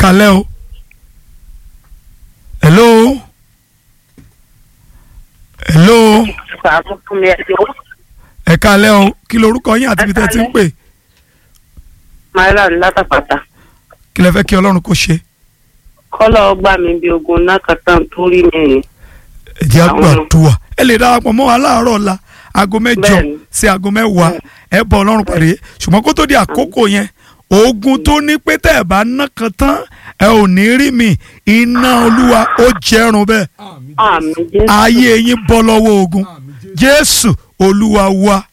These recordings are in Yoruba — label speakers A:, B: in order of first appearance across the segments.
A: kalẹ́ o hello hello
B: Sàánú fún mi ẹjọ́.
A: ẹ kalẹ́ o kí lorúkọ yín àti ibi tẹ́ ẹ ti ń pè
B: Máírà ní látàpàtà.
A: kí lẹ fẹ́ kí ọlọ́run kó ṣe
B: Kọ́lọ̀ ọgbà mi bí ogun náà kàtà tó rí mi rè.
A: ẹ jẹ́
B: Àwọn-
A: àgbàdua ẹ lè darapọ̀ mọ́ wa láàárọ̀ ọ̀la aago mẹ́jọ
B: Bẹ́ẹ̀ni.
A: sí aago mẹ́wàá ẹ bọ̀ ọlọ́run pàdé ṣùgbọ́n kó tó di àkókò yẹn ogun tó ní pé tẹ́ ẹ bá ná kan tán ẹ ò ní rí mi iná olúwa ó jẹrun bẹ́ẹ̀
B: Àmì Jésù.
A: ayé yín bọ́ lọ́wọ́ ogun jésù olúwa wa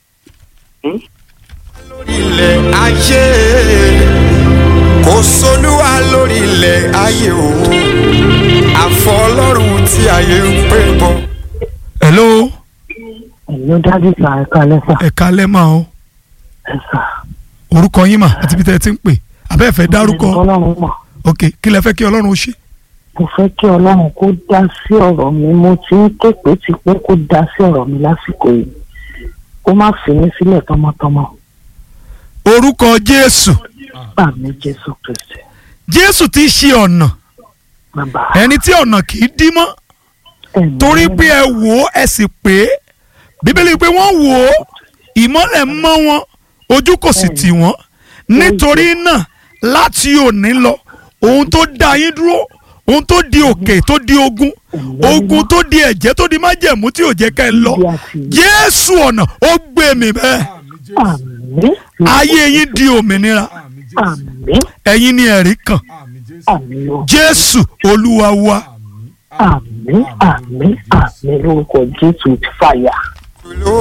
C: ilẹ̀ ayé kò sólúwa lórí ilẹ̀ ayé o àfọlọ́run tí ayé ń pè bọ́.
A: hello
D: ẹ̀yin dájú sà ẹ̀ka lẹ́sà
A: ẹ kalẹ́ mà o
D: ẹ̀sà.
A: orúkọ yín mà àti ibi tẹ́ ẹ ti ń pè abẹ́ ẹ fẹ́ dárúkọ
D: ọlọ́run mọ̀
A: ok kí lẹ fẹ́ kí ọlọ́run ó ṣe
D: mo fẹ́ kí ọlọ́run kó dá sí ọ̀rọ̀ mi mo ti ń képe ti pé kó dá sí ọ̀rọ̀ mi lásìkò yìí kó má fi mí sílẹ̀ tọmọtọmọ
A: orúkọ jésù
D: gbà mí jésù kristi
A: jésù ti ṣe ọ̀nà
D: bàbá
A: ẹni tí ọ̀nà kì í dí mọ́
D: ẹ̀mí
A: torí pé ẹ wò ó ẹ sì pé bíbélì pé wọ́n wò ó ìmọ́lẹ̀ mọ́ wọn ojú kò sì tì wọ́n nítorí náà láti òní lọ ohun tó dá yín dúró ohun tó di òkè tó di ogun ogun tó di ẹ̀jẹ̀ tó di májẹ̀mú tí ò jẹ́ ká ẹ lọ jésù ọ̀nà ó gbé mi bẹ́ẹ̀
D: àmì
A: ayé yín di òmìnira
D: àmì
A: ẹ̀yin ni ẹ̀rí kan
D: àmì o
A: jésù olúwa wa
D: àmì àmì àmì lórúkọ jésù fàyà.
C: ló